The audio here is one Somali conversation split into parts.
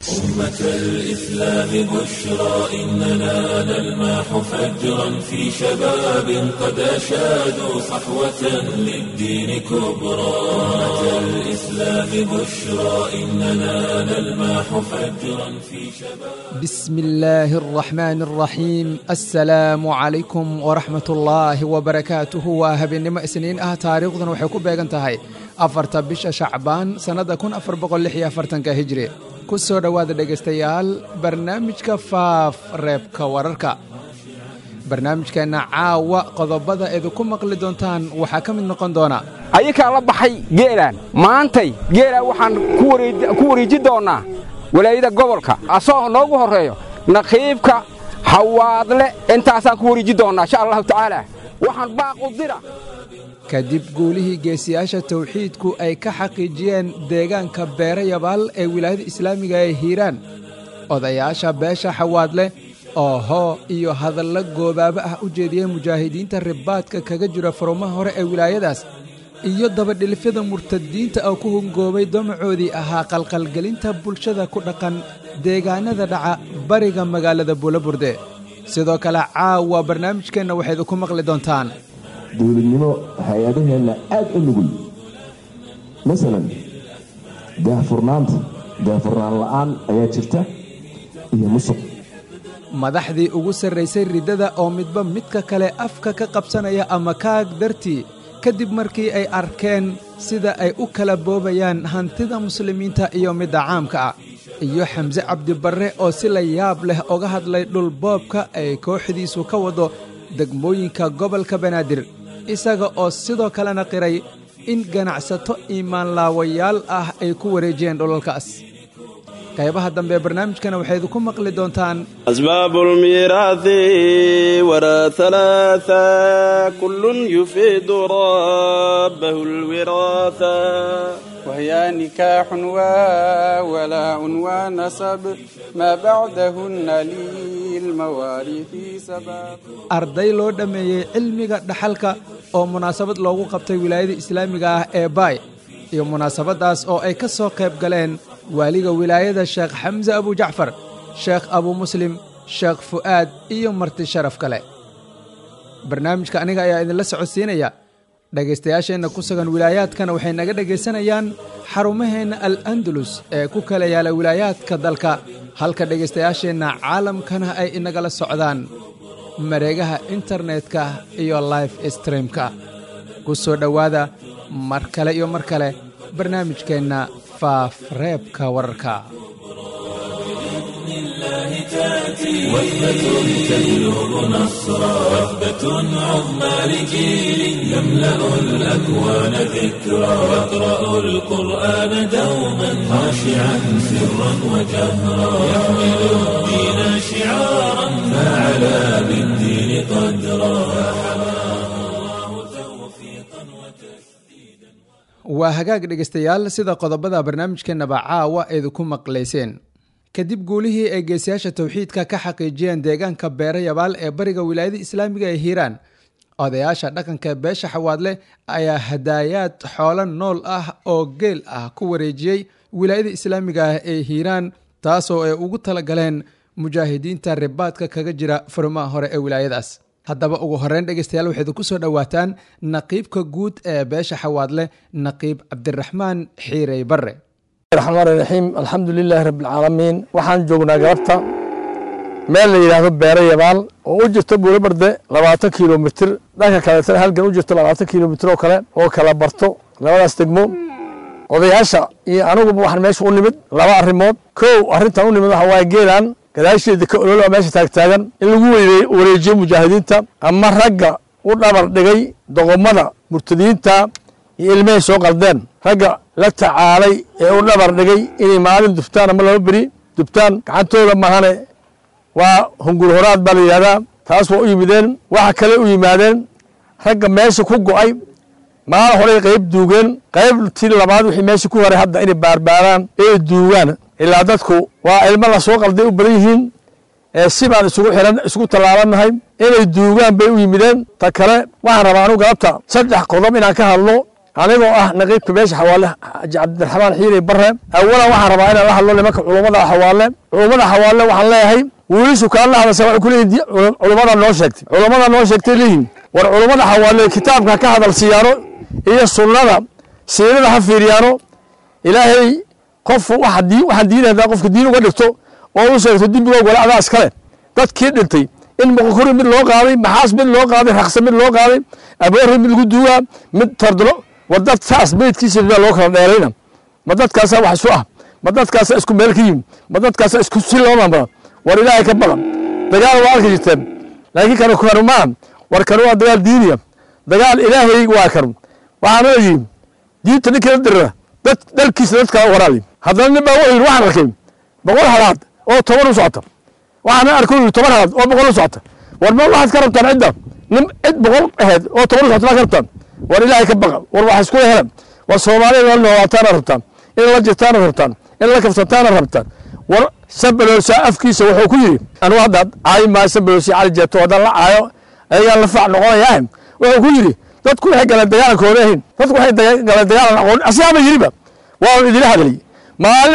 أمة الإسلام بشرى إننا نلمح فجرا في شباب قد أشادوا صحوة للدين كبرى أمة الإسلام بشرى إننا نلمح فجرا في شباب بسم الله الرحمن الرحيم السلام عليكم ورحمة الله وبركاته وهبنimo isniin ah taariikhdan waxay ku beegan tahay afarta bisha shacbaan sannada kun afar boqol lix iyo afartanka hijri ku soo dhowaada dhegaystayaal barnaamijka faaf reebka wararka barnaamijkeenna caawa qodobada idinku maqli doontaan waxaa ka mid noqon doona ayakaa la baxay geelaan maantay geelaan waxaan ku wareeji doonnaa walaayada gobolka asagoo noogu horreeyo naqiibka hawaadle intaasaan ku wareeji doonnaa insha allahu tacaala waxaan baaqu dira kadib guulihii geesiyaasha tawxiidku ay ka xaqiijiyeen deegaanka beere yabaal ee wilaayada islaamiga ee hiiraan odayaasha beesha xawaadleh oo hoo iyo hadallo goobaabo ah u jeediyey mujaahidiinta ribaadka kaga jira farumaha hore ee wilaayadaas iyo dabadhilifyada murtadiinta oo ku hungoobay damacoodii ahaa qalqalgelinta bulshada ku dhaqan deegaanada dhaca bariga magaalada buulaburde sidoo kale caawa barnaamijkeenna waxayd ku maqli doontaan dowladnimo hay-adaheenna aad u nugul masalan daahfurnaanta daahfurnaan la'aan ayaa jirta iyo musuq madaxdii ugu sarraysay riddada oo midba midka kale afka ka qabsanaya ama kaag dartii kadib markii ay arkeen sida ay u kala boobayaan hantida muslimiinta iyo midda caamka ah iyo xamse cabdibarre oo si la yaab leh oga hadlay dhulboobka ay kooxdiisu ka wado degmooyinka gobolka banaadir isaga oo sidoo kalena qiray in ganacsato iimaanlaawayaal ah ay ku wareejiyeen dhulalkaas qaybaha dambe barnaamijkana waxayd ku maqli doontaan asbaabu lmiiraahi waraa halaaa kullun yufiidu rabbahu lwiraatha وهي نكاح وولاء ونسب ما بعدهن للمواريث سبب arday loo dhammeeyey cilmiga dhaxalka oo munaasabad loogu qabtay wilaayada islaamiga ah ee baay iyo munaasabaddaas oo ay ka soo qayb galeen waaliga wilaayada sheekh xamse abujacfar sheekh abu muslim sheekh fu'aad iyo marti sharaf kale barnaamijka aniga ayaa idinla socodsiinaya dhegaystayaasheenna ku sugan wilaayaadkana waxay naga dhegaysanayaan xarumaheenna al andalus ee ku kala yaala wilaayaadka dalka halka dhegaystayaasheenna caalamkana ay inagala socdaan mareegaha internetka iyo life streamka ku soo dhowaada mar kale iyo mar kale barnaamijkeenna faaf reebka wararka وثبة تجلب نصرا وثبة عظمى لجيل يملأ الأكوان ذكرا يقرأ القرآن دوما خاشعا سرا وجهرا يحمل الدين شعارا فعلى بالدين قدرا waa hagaag dhegaystayaal sida qodobada barnaamijkeennaba caawa idinku maqlayseen kadib guulihii ay geesiyaasha tawxiidka ka xaqiijiyeen deegaanka beere yabaal ee bariga wilaayada islaamiga ee hiiraan odayaasha dhaqanka beesha xawaadle ayaa hadaayaad xoolo nool ah oo geel ah ku wareejiyey wilaayada islaamiga ah ee hiiraan taasoo ay ugu talagaleen mujaahidiinta ribaadka kaga jira furmaha hore ee wilaayadaas haddaba ugu horeyn dhegeystayaal waxayd ku soo dhowaataan naqiibka guud ee beesha xawaadle naqiib cabdiraxmaan xiirey barre raxmaan raxiim alxamdu lilaahi rabbialcaalamiin waxaan joognaa galabta meel la yidhaahdo beere yabaal oo u jirto buulabarde labaatan kilomitir dhanka kaleetana halgan u jirto labaatan kilomitir oo kale oo kala barto labadaas degmo odayaasha iyo aniguba waxaan meesha u nimid laba arrimood kow arrintan u nimid waxa waaye geelaan gadaasheeda ka ololaa meesha taagtaagan in lagu wareejiyo mujaahidiinta ama ragga u dhabar dhigay doqomada murtadiyiinta iyo ilmahay soo qaldeen ragga la tacaalay ee u dhabar dhigay inay maalin dubtaan ama laba beri dubtaan gacantooda mahane waa hungur horaad baa la yidhahdaa taas waa u yimideen waxa kale u yimaadeen ragga meesha ku go'ay maalin horey qayb duugeen qaybtii labaad wixii meesha ku horay hadda inay baarbaaraan ee duugaan ilaa dadku waa ilmo lasoo qalday u badan yihiin ee si baan isugu xiran isugu tallaabannahay inay duugaan bay u yimideen ta kale waxaan rabaa anu galabta saddex qodob inaan ka hadlo anigoo ah naqiibka beesha xawaale xaaji cabdiraxmaan xiiri barre awalan waxaan rabaa inaan la hadlo nimanka culummada xawaale culummada xawaale waxaan leeyahay wiilishu kaala hadasa waxay ku leeyihin culummada noo sheegtay culummada noo sheegtay leeyihin war culummada xawaale kitaabka ka hadal siyaano iyo sunnada siirada ha fiiriyaano ilaahay qof waxaan diin hadaa qofka diin uga dhigto oo u sheegto dembigoo gole adaa iskale dadkii dhintay in muqkuri mid loo qaaday maxaas mid loo qaaday rakse mid loo qaaday aboori mid lagu duugaa mid tordlo war dad saas meydkiisa baa loo kala dheerayna ma dadkaasaa wax isu ah ma dadkaasaa isku meel ka yimi ma dadkaasaa isku si loo maamula war ilaahay ka badan dagaal waa arki jirteen laakiin kanu kanu maa war kanu waa dagaal diiniya dagaal ilaahay waa kanu waxaana yidhi diinta ninkii la dirira dad dalkiisa dadkaa waraabi haddana nin baa wuxuu yidhi waxaan arkay boqol halaad oo toban u socota waxaana arkay yidhi toban halaad oo boqol u socota war ma waxaad ka rabtaan cidda nin cid boqol ahayd oo toban u socota maa ka rabtaan war ilaahay ka baqa war wax isku helan war soomaalida la noolaataana rabtaan in la jirtaana rabtaan in la kafsataana rabtaan war sabaloosa afkiisa wuxuu ku yidhi anigu hadda caayi maayo sabaloosi cali jeeto haddaan la caayo ayagaan la fac noqonayaa wuxuu ku yidhi dadku waxay galeen dagaalankoona ahayn dadku waxay galeen dagaalan aqoon asigaaba yidhiba waa idila hadlay maalin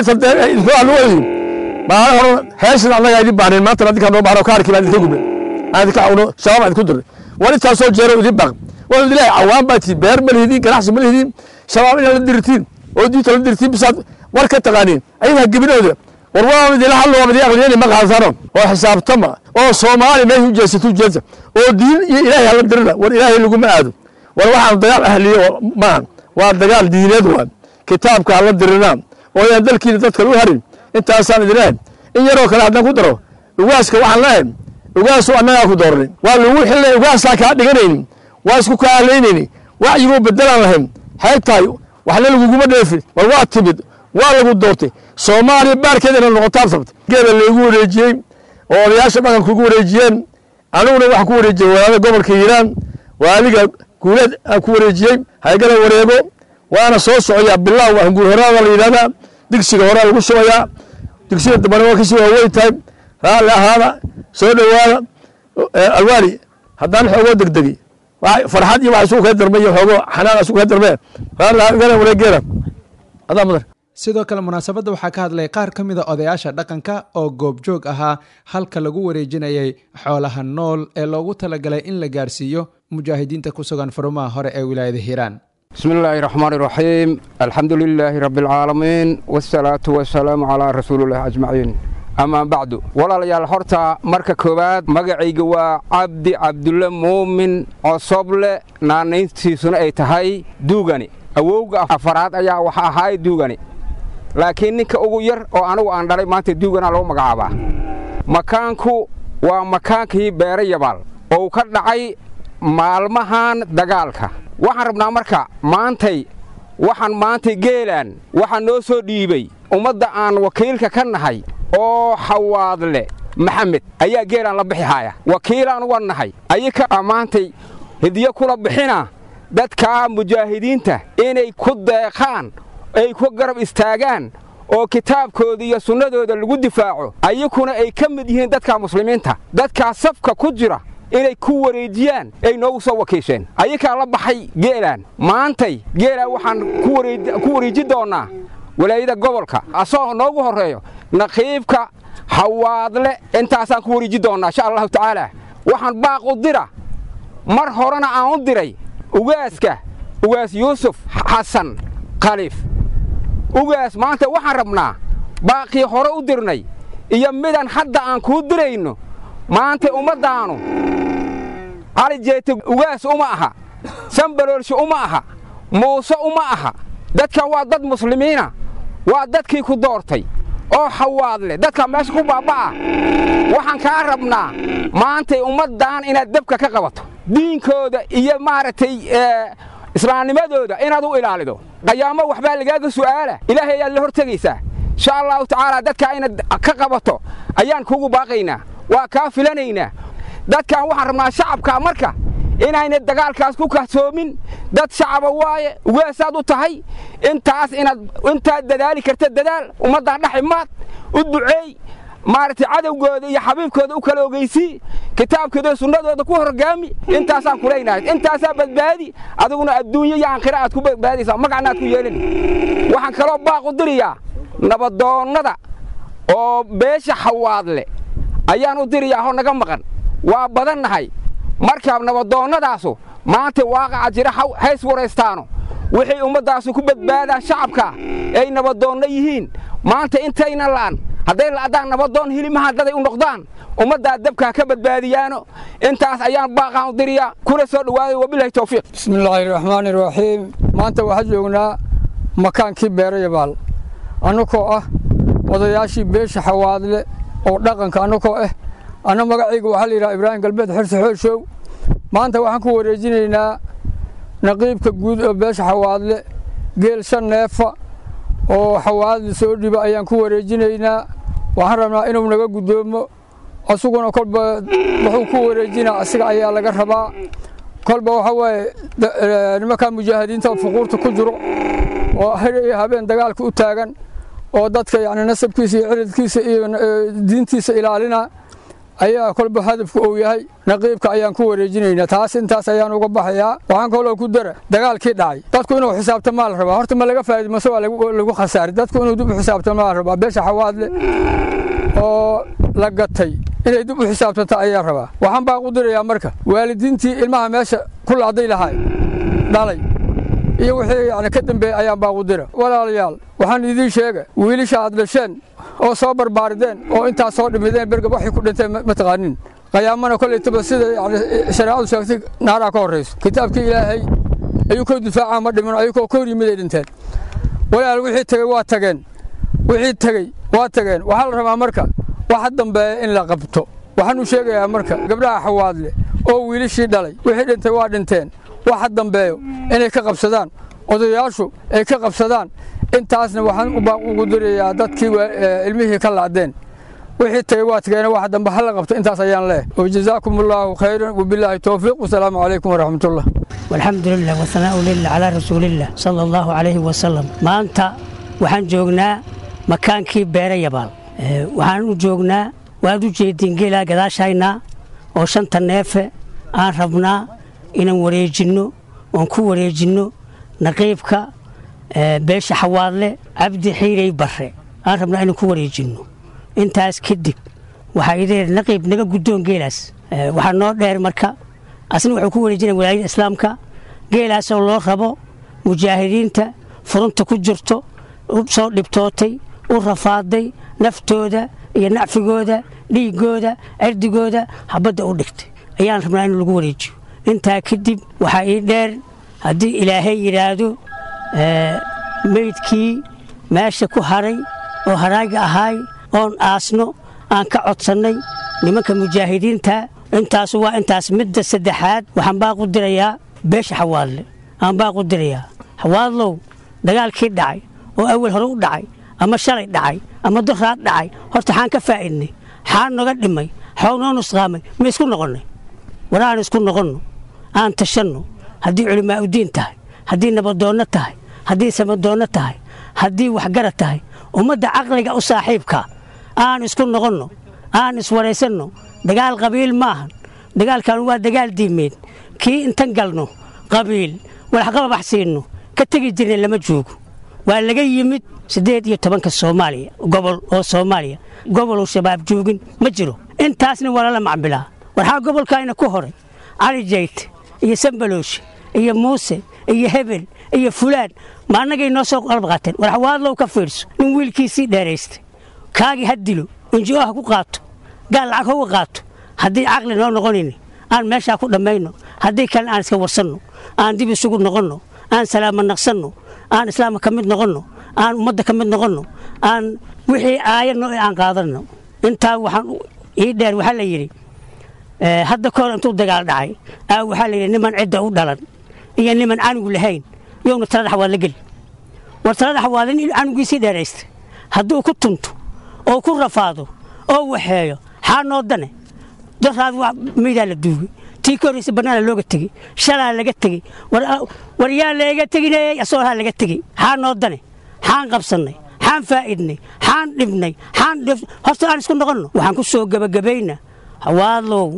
muuqamadii maalin hore heeshan annaga idin baahnayn maanta adinkaa noo baahno kaarkii baan idinka gubnay aan idinka cawno shabaab idinku dirnay war intaasoo jeero idin baaq waa idilaahay cawaan baa tii beer ma lihidiin ganacsi ma lihidiin shabaab inaad la dirtiin oo diinta la dirtiin bisaad war ka taqaaniin ayadaa gebinooda war waa idila hadlo waa idin aqliyani ma qaadano oo xisaabtama oo soomaali meesha u jeesatu jeesa oo diin iyo ilaahay hala dirina war ilaahay laguma aado war waxaan dagaal ahliye maaha waa dagaal diineed waa kitaabka hala dirinaa oo yaan dalkiina dadka u harin intaasaan idin lehay in yaroo kale haddaan ku daro ugaaska waxaan lehay ugaasu annagaa ku dooranay waa lagu xilnay ugaasaa kaa dhiganaynin waa isku kaa halaynayni wacyigoo bedelaan lahayn xeeg tahay waxna laguguma dheefin war waa timid waa lagu doortay soomaaliya baarkeeda inay noqotaad rabtay geela laygu wareejiyey oo odayaasha dhaqanka ugu wareejiyeen aniguna waxaan ku wareejiyey walaada gobolka hiiraan waaliga guuleed aan ku wareejiyey haygala wareego waana soo socoyaa bilaw hanguur horaada la yidhahdaa digsiga horaa lagu shubayaa digsiga dambana waa kasii waaweyn tahay raalli ahaada soo dhowaada alwaali haddaan xoogoo degdegi farxad iyo wax isugu kala darmay iyo xoogo xanaan isugu kala darmee raalli ahaada wareegeeda adaa mudar sidoo kale munaasabadda waxaa ka hadlay qaar ka mida odayaasha dhaqanka oo goobjoog ahaa halka lagu wareejinayay xoolaha nool ee loogu talagalay in la gaarsiiyo mujaahidiinta ku sugan furumaha hore ee wilaayada hiiraan بسم الله الرحمن الرحيم الحمد لله رب العالمين والصلاة والسلام على رسول الله أجمعين أما بعد ولا ليال هرتا مركا كوباد مقعيق وعبد عبد الله مؤمن عصبل نانينتي سنة اي تهي دوغاني أووغ أفراد أيا وحا هاي دوغاني لكن نيكا أوغو ير أو أنو أندالي مانتي دوغانا لو مقعابا مكانكو ومكانكي بيري يبال أو كردعي maalmahan dagaalka waxaan rabnaa marka maantay waxaan maantay geelaan waxaa noo soo dhiibay ummadda aan wakiilka ka nahay oo xawaadle maxamed ayaa geelaan la bixi haaya wakiilaan uga nahay ayaka maantay hidiyo kula bixina dadkaa mujaahidiinta inay ku deeqaan ay ku garab istaagaan oo kitaabkooda iyo sunnadooda lagu difaaco ayakuna ay ka mid yihiin dadka muslimiinta dadkaa safka ku jira inay ku wareejiyaan ay noogu soo wakiisheen ayakaa la baxay geelaan maantay geelaan waxaan ku wareeji doonnaa walaayada gobolka asagoo noogu horreeyo naqiibka xawaadle intaasaan ku wareeji doonnaa insha allahu tacaala waxaan baaq u dira mar horena aan u diray ugaaska ugaas yuusuf xasan khaliif ugaas maanta waxaan rabnaa baaqii hore u dirnay iyo midaan hadda aan kuu dirayno maanta ummaddaannu cali jeete ugaas uma aha sambaloolsho uma aha muuse uma aha dadkan waa dad muslimiina waa dadkii ku doortay oo xawaadle dadka meesha ku baabba'a waxaan kaa rabnaa maantay ummaddan inaad dabka ka qabato diinkooda iyo maaragtay islaamnimadooda inaad u ilaalido qayaamo waxbaa lagaaga su'aala ilaahay ayaad la hor tegaysaa insha allahu tacaala dadkaa inaad ka qabato ayaan kuugu baaqaynaa waa kaa filanaynaa dadkan waxaan rabnaa shacabkaa marka inayna dagaalkaas ku kahtoomin dad shacaba waaye ugaasaad u tahay intaas inaad intaad dadaali karta dadaal ummaddaa dhex imaad u duceey maaragtay cadowgooda iyo xabiibkooda u kala ogeysii kitaabkooda sunnadooda ku horgaami intaasaan kulaynahay intaasaa badbaadi adiguna adduunyo iyo aakhira aad ku badbaadaysaa magacna aad ku yeelin waxaan kaloo baaq u diriyaa nabadoonnada oo beesha xawaadle ayaan u diriyaa hoo naga maqan waa badannahay markaa nabadoonnadaasu maanta waaqaca jira hays waraystaano wixay ummaddaasu ku badbaadaan shacabka ay nabadoonno yihiin maanta intayna la'an hadday la'daan nabadoon hilimaha daday u noqdaan ummaddaa dabkaa ka badbaadiyaano intaas ayaan baaqaan u diriyaa kuna soo dhowaaday wabilahi towfiiq bismi illaahi raxmaani raxiim maanta waxaan joognaa makaankii beerayabaal annagoo ah odayaashii beesha xawaadle oo dhaqanka annagoo ah anna magacayga waxaa la yidhaha ibraahim galbeed xirse xooshow maanta waxaan ku wareejinaynaa naqiibka guud oo beesha xawaadle geel shan neefa oo xawaadle soo dhiba ayaan ku wareejinaynaa waxaan rabnaa inuu naga guddoomo asuguna kolba wuxuu ku wareejinaa asiga ayaa laga rabaa kolba waxa waaye nimankaa mujaahidiinta fuquurta ku jiro oo har iyo habeen dagaalka u taagan oo dadka yani nasabkiisa iyo ciridkiisa iyo diintiisa ilaalina ayaa kolba hadafku uu yahay naqiibka ayaan ku wareejinaynaa taas intaas ayaan uga baxayaa waxaan kaloo ku dara dagaalkii dhacay dadku inuu xisaabtamaa la rabaa horta ma laga faa'iid mase waa lagu khasaari dadku inuu dib u xisaabtamaa la rabaa beesha xawaadle oo la gatay inay dib u xisaabtanta ayaa rabaa waxaan baa u dirayaa marka waalidiintii ilmaha meesha ku lacday lahay dhalay iyo wixii yani ka dambeeyey ayaan baa u dira walaalayaal waxaan idiin sheega wiilasha aad dhasheen oo soo barbaarideen oo intaas soo dhimideen bergab waxay ku dhinteen ma taqaanin qayaamana koleytaba sida yani shareecadu sheegtay naaraa ka horrayso kitaabkii ilaahay ayuu koo difaacaa ma dhimin ayagoo ka hor yimid ay dhinteen walaal wixii tegey waa tageen wixii tegey waa tageen waxaa la rabaa marka waxa dambeeya in la qabto waxaan u sheegayaa marka gabdhaha xawaadle oo wiilashii dhalay wixii dhintay waa dhinteen waxa dambeeyo inay ka qabsadaan odayaashu ay ka qabsadaan intaasna waxaan ugu dirayaa dadkii ilmihii ka lacdeen wixii tagay waa tageen waxa dambe hala qabto intaas ayaan leeh wajazaakum allaahu khayran wabilaahi towfiiq wasalaamu calaykum waraxmatullah والحمد لله والثناء لله على رسول الله صلى الله عليه وسلم maanta waxaan joognaa makaankii beere yabaal waxaan u joognaa waad u jeediin geelaa gadaashayna oo shanta neefe aan rabnaa inaan wareejinno oon ku wareejinno naqiibka beesha xawaadle cabdi xiirey barre aan rabnaa inaan ku wareejinno intaas kadib waxaa idheer naqiib naga guddoon geelaas waxaa noo dheer marka asna wuxuu ku wareejinaya walaayada islaamka geelaasoo loo rabo mujaahidiinta furunta ku jirto u soo dhibtootay u rafaaday naftooda iyo nacfigooda dhiiggooda cirdigooda habadda u dhigtay ayaan rabnaa in lagu wareejiyo intaa kadib waxaa ii dheer haddii ilaahay yidhaahdo meydkii meesha ku haray oo haraaga ahaay oon aasno aan ka codsannay nimanka mujaahidiinta intaasu waa intaas midda saddexaad waxaan baaqu dirayaa beesha xawaadle aan baaqu dirayaa xawaadlow dagaalkii dhacay oo awal hore u dhacay ama shalay dhacay ama doraad dhacay horta xaan ka faa'idnay xaan noga dhimay xoog noo nusqaamay ma isku noqonnay war aan isku noqonno aan tashanno haddii culimaa'udiin tahay haddii nabadoonno tahay haddii samadoonno tahay haddii waxgarad tahay ummadda caqliga u saaxiibka aan isku noqonno aan iswaraysanno dagaal qabiil maahan dagaalkan waa dagaal diimeed kii intan galno qabiil walaxqababax siinno ka tegi jirna lama joogo waa laga yimid siddeed iyo tobanka soomaaliya gobol oo soomaaliya goboluu shabaab joogin ma jiro intaasna waa lala macbilaa waxaa gobolkaayna ku horay cali jayte iyo sambalooshe iyo muuse iyo hebel iyo fulaan ma annagay noo soo qalab qaateen war xawaadlow ka fiirso nin wiilkiisii dheeraystay kaagii ha dilo inji'o ha ku qaato gaal lacag hauga qaato haddii caqli noo noqonayni aan meeshaa ku dhammayno haddii kalena aan iska warsanno aan dib isugu noqonno aan salaama naqsanno aan islaamka ka mid noqonno aan ummadda ka mid noqonno aan wixii aayadno ee aan qaadanno intaa waxaan ii dheer waxaa la yidhi hadda kahor intuu dagaal dhacay aa waxaa la yidhi niman cidda u dhalan iyo niman canugu lahayn yowna talada xawaad la geli war talada xawaad in canugiisii dheeraystay hadduu ku tunto oo ku rafaado oo waxeeyo xaa noo dane daraad maydaa la duugay tii ka horraysa bannaana looga tegey shalaa laga tegey war yaa leega teginayey asoohaa laga tegey xaa noo dane xaan qabsannay xaan faa'idnay xaan dhibnay xaan horta aan isku noqonno waxaan ku soo gebagabayna hawaadlow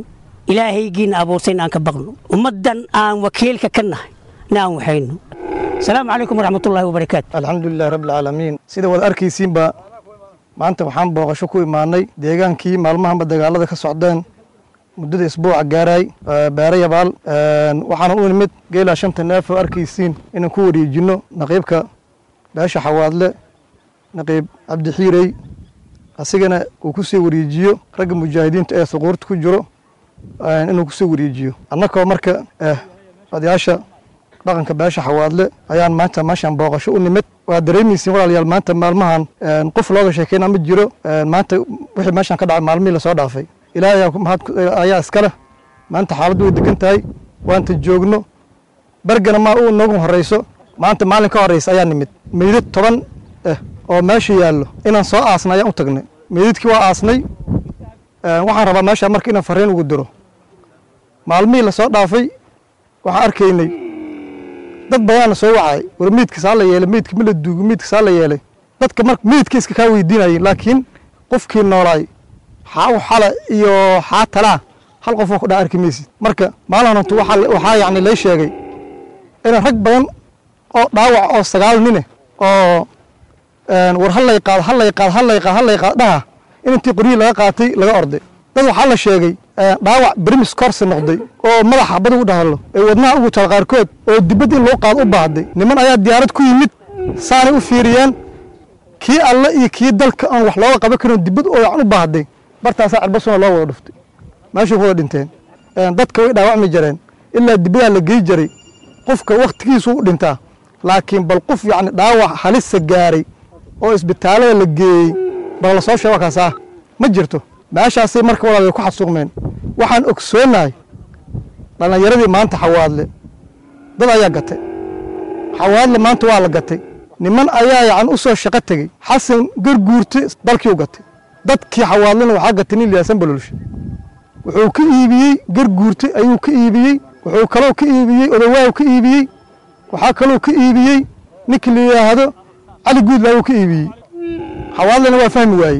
ilaahaygiina abuurtayna aan ka baqno ummaddan aan wakiilka ka nahay na aan waxayno asalaamu calaykum waraxmatullaahi wabarakaatu alxamdulilahi rabbilcaalamiin sida waad arkaysiinba maanta waxaan booqasho ku imaanay deegaankii maalmahanba dagaalada ka socdeen muddada isbuuca gaaraay beere yabaal waxaana u nimid geelaa shanta neef oo arkaysiin inaan ku wareejinno naqiibka beesha xawaadle naqiib cabdixiirey asigana uu ku sii wareejiyo ragga mujaahidiinta ee suquurta ku jiro inuu kusii wareejiyo annakoo marka odayaasha dhaqanka beesha xawaadle ayaan maanta meeshaan booqasho u nimid waa dareemaysiin walaalayaal maanta maalmahan qof looga sheekeyna ma jiro maanta wixii meeshaan ka dhacay maalmihii lasoo dhaafay ilaahay ayaa iskale maanta xaaladdu way degan tahay waanta joogno bergana ma u noogu horeyso maanta maalin ka horeysa ayaa nimid meydad toban ah oo meesha yaallo inaan soo aasnay ayaan u tagnay meydadkii waa aasnay waxaan rabaa meesha marka inaan fariin ugu diro maalmihii lasoo dhaafay waxaan arkaynay dad badaana soo wacay war miidkasaa la yeelay miidka ma la duugo miidkasaa la yeelay dadka marka miidka iska kaa weydiinayeen laakiin qofkii noolaay xaa xala iyo xaa talaa hal qofoo ku dhaa arki maysid marka maalin horta waxaa yacni lay sheegay inaan rag badan oo dhaawac oo sagaal nine oo war hallay qaad hallay qaad hallay qaad hallay qaad dhaha in intii qoryihii laga qaatay laga orday dad waxaa la sheegay dhaawac brimis korsi noqday oo madaxa bad ugu dhahalo ee wadnaha ugu tala qaarkood oo dibad in loo qaado u baahday niman ayaa diyaarad ku yimid saanay u fiiriyeen kii alle iyo kii dalka aan wax looga qaban karin dibad oo yacan u baahday bartaasaa cirbasuna loo wada dhuftay meeshay ku wada dhinteen dadka way dhaawacmi jareen ilaa dibadaa la gey jaray qofka wakhtigiisu u dhintaa laakiin bal qof yacni dhaawac halisa gaaray oo isbitaalada la geeyey bal la soo sheego kaasaa ma jirto meeshaasay marka walaal ku xasuuqmeen waxaan ogsoonahay dhallinyaradii maanta xawaadle dad ayaa gatay xawaadle maanta waa la gatay niman ayaa yacan u soo shaqo tegey xasan garguurte dalkii u gatay dadkii xawaadlena waxaa gatay nin liyaasan balolshe wuxuu ka iibiyey garguurte ayuu ka iibiyey wuxuu kaloo ka iibiyey odawaaw ka iibiyey waxaa kaloo ka iibiyey ninkii la yidhaahdo cali guudlaawuu ka iibiyey xawaadlena waa fahmi waayey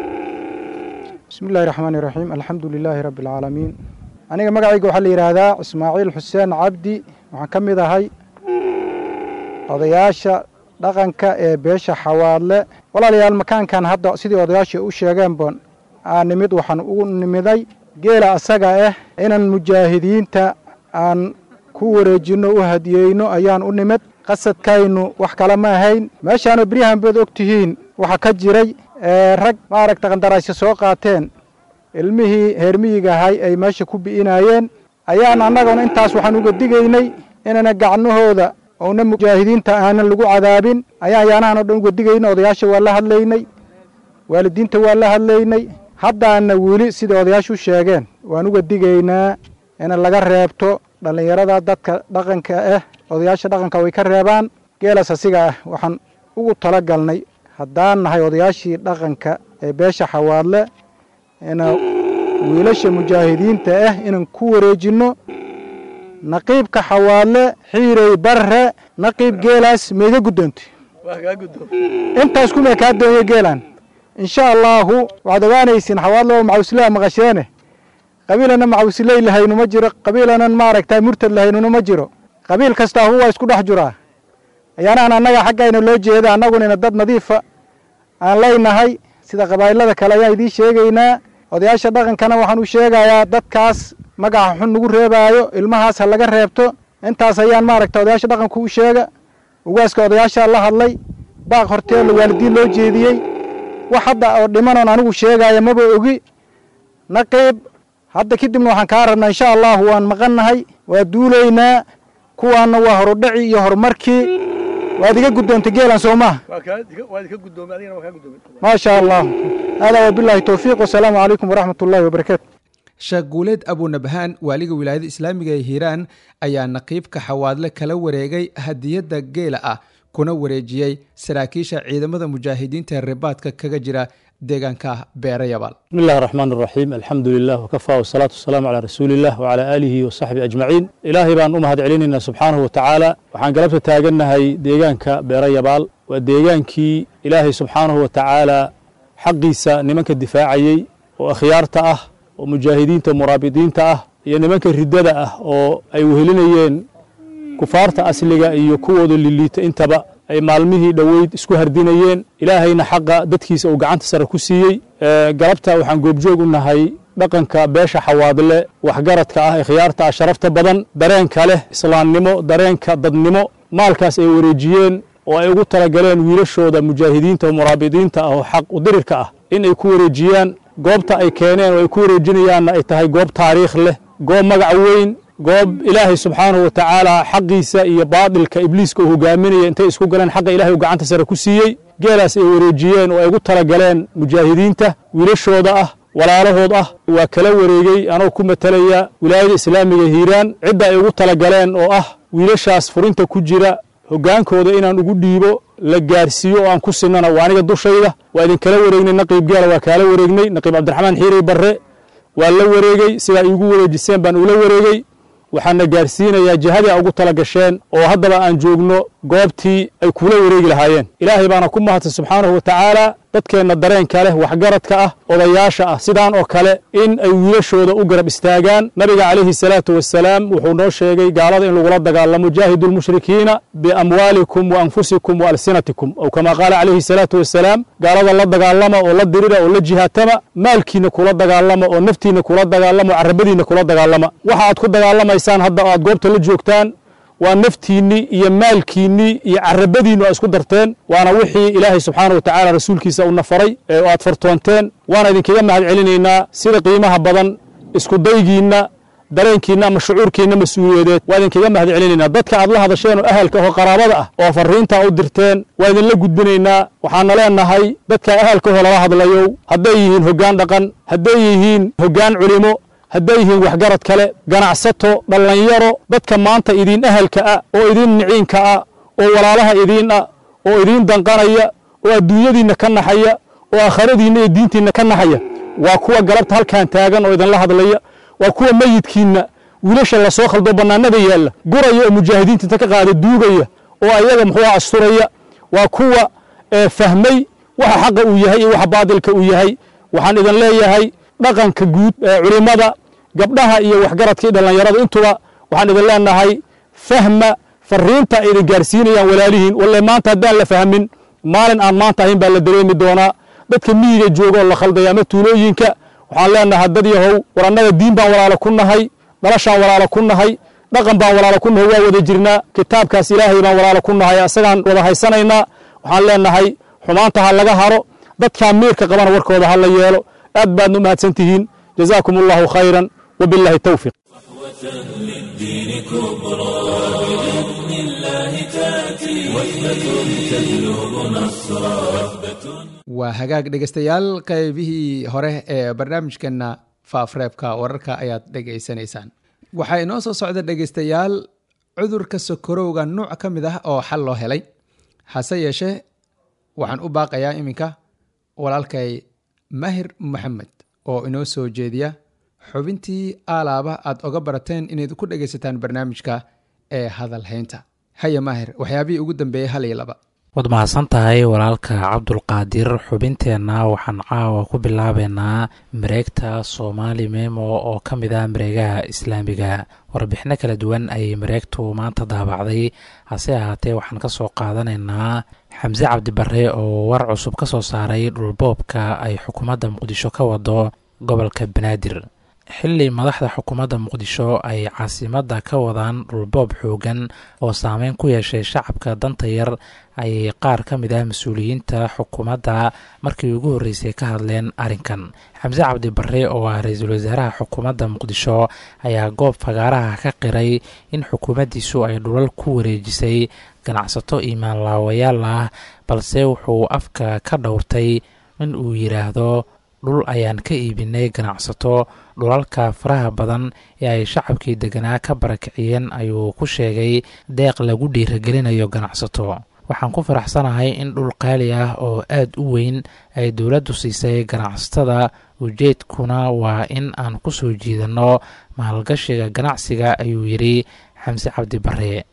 bismi illahi raxmaani raxiim alxamdu lilaahi rabbi alcaalamiin aniga magacayga waxaa la yidhaahdaa ismaaciil xuseen cabdi waxaan ka mid ahay odayaasha dhaqanka ee beesha xawaadle walaalayaal makaankan hadda sidii odayaasha u sheegeen boon aan nimid waxaan ugu nimiday geela asaga ah inaan mujaahidiinta aan ku wareejinno u hadiyeyno ayaan u nimid qasadkaynu wax kale ma ahayn meeshaana beryahan baad og tihiin waxaa ka jiray rag maaragta qandaraasya soo qaateen ilmihii heermiyiga ahay ay meesha ku bi'inaayeen ayaan annaguna intaas waxaan uga digaynay inana gacnahooda ouna mujaahidiinta aanan lagu cadaabin ayaan yaanahan o dhan uga digayna odayaasha waa la hadlaynay waalidiinta waa la hadlaynay haddaana weli sida odayaashu sheegeen waan uga digaynaa ina laga reebto dhallinyarada dadka dhaqanka ah odayaasha dhaqanka way ka reebaan geelas asiga ah waxaan ugu tala galnay haddaan nahay odayaashii dhaqanka ee beesha xawaadle ina wiilasha mujaahidiinta ah inaan ku wareejinno naqiibka xawaadle xiirey barre naqiib geelaas maiga guddoonta intaas kuma kaa doonye geelan insha allaahu waxaad ogaanaysiin xawaadle oo macawslaa maqasheene qabiilana macawsiley lahaynu ma jiro qabiilanan maaragta murtad lahaynuna ma jiro qabiil kastaa huwa isku dhex jiraa ayaanahan annaga xaggayna loo jeeda annagunina dad nadiifa aan leynahay sida qabaa'ilada kale ayaan idiin sheegaynaa odayaasha dhaqankana waxaan u sheegayaa dadkaas magaca xun nagu reebaayo ilmahaas ha laga reebto intaas ayaan maaragta odayaasha dhaqanku u sheega ugaaska odayaashaa la hadlay baaq horteela waalidiin loo jeediyey wax hadda oo dhimanoon anigu sheegaya maba ogi naqiib hadda kadibna waxaan kaa rabnaa insha allahu waan maqannahay waa duulaynaa kuwaanna waa horudhaci iyo horumarkii waad iga guddoontay geelan soo maha maa sha allah hada wabilaahi towfiiq wasalaamu calaykum waraxmat ullahi wabarakaatu sheekh guuleed abunabhaan waaliga wilaayada islaamiga ee hiiraan ayaa naqiibka xawaadle kala wareegay hadiyadda geela ah kuna wareejiyey saraakiisha ciidamada mujaahidiinta ee ribaadka kaga jira deegaanka beere yabaal بسم الله الرحمن الرحيم الحمد لله وكفى والصلاة والسلام على رسول الله وعلى آله وصحبه أجمعين إلهي بان أمهد علينا سبحانه وتعالى وحان قلبت تاقنا هاي ديغانك بيري يبال وديغانكي إلهي سبحانه وتعالى حقيسا نمانك الدفاعي وأخيارته oo mujaahidiinta muraabidiinta ah iyo nimanka riddada ah oo ay wehelinayeen kufaarta asliga iyo kuwooda liliita intaba ay maalmihii dhoweyd isku hardinayeen ilaahayna xaqa dadkiisa uu gacanta sare ku siiyey galabta waxaan goobjoog u nahay dhaqanka beesha xawaadle waxgaradka ah ee khiyaarta ah sharafta badan dareenka leh islaamnimo dareenka dadnimo maalkaas ay wareejiyeen oo ay ugu talagaleen wiilashooda mujaahidiinta oo muraabidiinta ah oo xaq udirirka ah in ay ku wareejiyaan goobta ay keeneen oo ay ku wareejinayaanna ay tahay goob taariikh leh goob magac weyn goob ilaahay subxaanahu wa tacaala xaqiisa iyo baadilka ibliiska uu hogaaminaya intay isku galeen xaqa ilahay uu gacanta sare ku siiyey geelaas ay wareejiyeen oo ay ugu talagaleen mujaahidiinta wiilashooda ah walaalahood ah waa kala wareegey anoo ku matalaya wilaayada islaamiga hiiraan cidda ay ugu talagaleen oo ah wiilashaas furinta ku jira hoggaankooda inaan ugu dhiibo la gaarsiiyo oo aan ku sinana waa aniga dushayda waa idinkala wareegnay naqiib geela waa kaala wareegnay naqiib cabdiraxmaan xiirey barre waa la wareegey sidaa iigu wareejiseen baan ula wareegey waxaana gaarsiinayaa jihadii a ugu tala gasheen oo haddaba aan joogno goobtii ay kula wareegi lahaayeen ilaahay baana ku mahadsan subxaanahu wa tacaala dadkeenna dareenka leh waxgaradka ah odayaasha ah sidaan oo kale in ay wiilashooda u garab istaagaan nabiga calayhi salaatu wasalaam wuxuu noo sheegay gaalada in lagula dagaalamo jaahidu lmushrikiina biamwaalikum wa anfusikum wa alsinatikum ow kamaa qaala calayhi salaatu wasalaam gaalada la dagaalama oo la dirira oo la jihaatama maalkiina kula dagaalama oo naftiina kula dagaalama oo carabadiina kula dagaalama waxa aad ku dagaalamaysaan hadda aad goobta la joogtaan waa naftiinnii iyo maalkiinnii iyo carabadiinnu aa isku darteen waana wixii ilaahay subxaana wa tacaala rasuulkiisa uuna faray ee aad fartoonteen waana idinkaga mahad celinaynaa sida qiimaha badan isku daygiinna dareenkiinna ama shucuurkiinna mas-uuliyadeed waa idinkaga mahad celinaynaa dadka aad la hadasheen oo ahalka oo qaraabada ah oo farriintaa u dirteen waa idinla gudbinaynaa waxaana leenahay dadka ahalka oo lala hadlayow hadday yihiin hoggaan dhaqan hadday yihiin hoggaan culimo hadday yihiin waxgarad kale ganacsato dhallinyaro dadka maanta idiin ahalka ah oo idiin niciinka ah oo walaalaha idiin ah oo idiin danqanaya oo adduunyadiinna ka naxaya oo aakhiradiinna iyo diintiinna ka naxaya waa kuwa galabta halkan taagan oo idinla hadlaya waa kuwa meyidkiinna wiilasha lasoo khaldo bannaanada yaalla guraya oo mujaahidiinta inta ka qaada duugaya oo ayaga muxuu asturaya waa kuwa fahmay waxa xaqa uu yahay iyo waxa baadilka uu yahay waxaan idin leeyahay dhaqanka guud ee culimmada gabdhaha iyo waxgaradka iyo dhallinyarada intuba waxaan idin leenahay fahma fariinta ay idin gaarsiinayaan walaalihiin walle maanta haddaan la fahmin maalin aan maanta ahayn baa la dareemi doonaa dadka miyiga jooga oo la khaldaya ama tuulooyinka waxaan leenahay dad yahow war annaga diin baan walaalo ku nahay dhalashaan walaalo ku nahay dhaqan baan walaalo ku nahay waa wada jirnaa kitaabkaas ilaahay baan walaalo ku nahay asagaan wada haysanaynaa waxaan leenahay xumaanta ha laga haro dadkaa miirka qabana warkooda ha la yeelo aad baadna u mahadsan tihiin jazaakum allahu khayran wabillahi towfiq للدين كبرى بإذن الله تأتي وحدة تهلب نصرا وحدة waa hagaag dhegaystayaal qaybihii hore ee barnaamijkeenna faafreebka wararka ayaad dhegaysanaysaan waxaa inoo soo socda dhegaystayaal cudurka sokorowga nuuc ka mid ah oo xal loo helay hase yeeshee waxaan u baaqayaa iminka walaalkay mahir maxamed oo inoo soo jeediya xubintii aalaaba aad oga barateen inayd ku dhegaysataan barnaamijka ee hadal haynta haya maahir waxyaabihii ugu dambeeyey hal iyo laba waad mahadsan tahay walaalka cabdulqaadir xubinteenna waxaan caawa ku bilaabeynaa mareegta soomaali memo oo ka mid ah mareegaha islaamiga warbixino kala duwan ayay mareegtu maanta daabacday hase ahaatee waxaan ka soo qaadanaynaa xamse cabdibare oo war cusub ka soo saaray dhulboobka ay xukuumadda muqdisho ka wado gobolka banaadir xili madaxda xukuumadda muqdisho ay caasimadda ka wadaan dhulboob xoogan oo saameyn ku yeeshay shacabka danta yar ayay qaar ka mid ah mas-uuliyiinta xukuumadda markii ugu horreysay ka hadleen arrinkan xamse cabdi barre oo ah ra-iisul wasaaraha xukuumadda muqdisho ayaa goob fagaaraha ka qiray in xukuumaddiisu ay dhulal ku wareejisay ganacsato imaanlaawayaal ah balse wuxuu afka ka dhowrtay in uu yidhaahdo dhul ayaan ka iibinay ganacsato dhulalka faraha badan ee ay shacabkii deganaa ka barakiciyeen ayuu ku sheegay deeq lagu dhiiragelinayo ganacsato waxaan ku faraxsanahay in dhul qaali ah oo aad u weyn ay dowladdu siisay ganacsatada ujeedkuna waa in aan ku soo jiidanno maalgashiga ganacsiga ayuu yidhi xamse cabdi bare